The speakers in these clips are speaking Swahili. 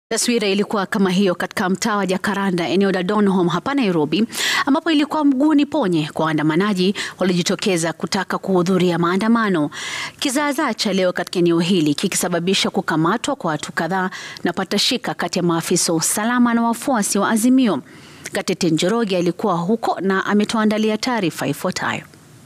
Taswira ilikuwa kama hiyo katika mtaa wa Jacaranda eneo la Donholm hapa Nairobi, ambapo ilikuwa mguuni ponye kwa waandamanaji waliojitokeza kutaka kuhudhuria maandamano. Kizaazaa cha leo katika eneo hili kikisababisha kukamatwa kwa watu kadhaa na patashika kati ya maafisa wa usalama na wafuasi wa Azimio. Gatete Njoroge alikuwa huko na ametuandalia taarifa ifuatayo.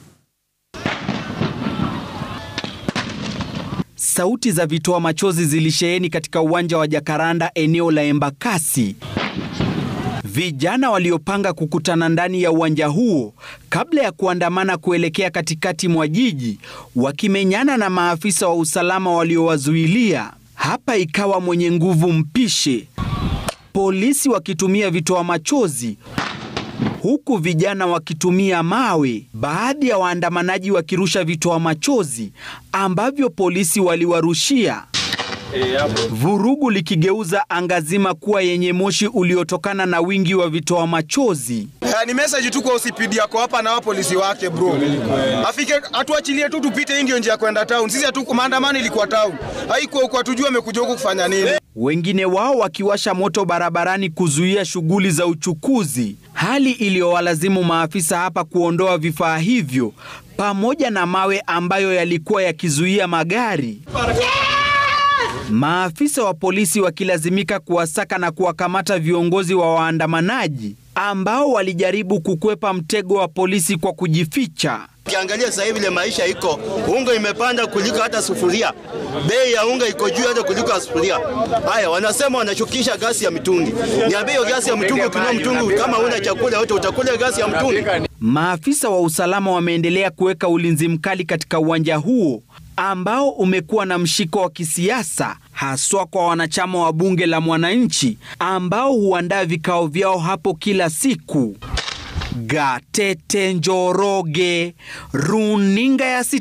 Sauti za vitoa machozi zilisheheni katika uwanja wa Jacaranda eneo la Embakasi. Vijana waliopanga kukutana ndani ya uwanja huo kabla ya kuandamana kuelekea katikati mwa jiji wakimenyana na maafisa wa usalama waliowazuilia. Hapa ikawa mwenye nguvu mpishe, polisi wakitumia vitoa machozi huku vijana wakitumia mawe, baadhi ya waandamanaji wakirusha vitoa machozi ambavyo polisi waliwarushia, vurugu likigeuza anga zima kuwa yenye moshi uliotokana na wingi wa vitoa machozi. Uh, ni message tu kwa OCPD yako hapa na polisi wake bro. Afike atuachilie tu tupite, hii ndio njia ya kwenda town. Sisi hatu maandamano ilikuwa town. Haikuwa huko atujue amekuja huko kufanya nini. Wengine wao wakiwasha moto barabarani kuzuia shughuli za uchukuzi, hali iliyowalazimu maafisa hapa kuondoa vifaa hivyo pamoja na mawe ambayo yalikuwa yakizuia magari. Maafisa wa polisi wakilazimika kuwasaka na kuwakamata viongozi wa waandamanaji ambao walijaribu kukwepa mtego wa polisi kwa kujificha. Ukiangalia sasa hivi ile maisha iko, unga imepanda kuliko hata sufuria. Bei ya unga iko juu hata kuliko sufuria. Haya, wanasema wanashukisha gasi ya mitungi. Niambie hiyo gasi ya mitungi, ukinunua mtungi kama una chakula yote utakula gasi ya mtungi. Maafisa wa usalama wameendelea kuweka ulinzi mkali katika uwanja huo ambao umekuwa na mshiko wa kisiasa haswa kwa wanachama wa bunge la mwananchi ambao huandaa vikao vyao hapo kila siku. Gatete Njoroge, runinga ya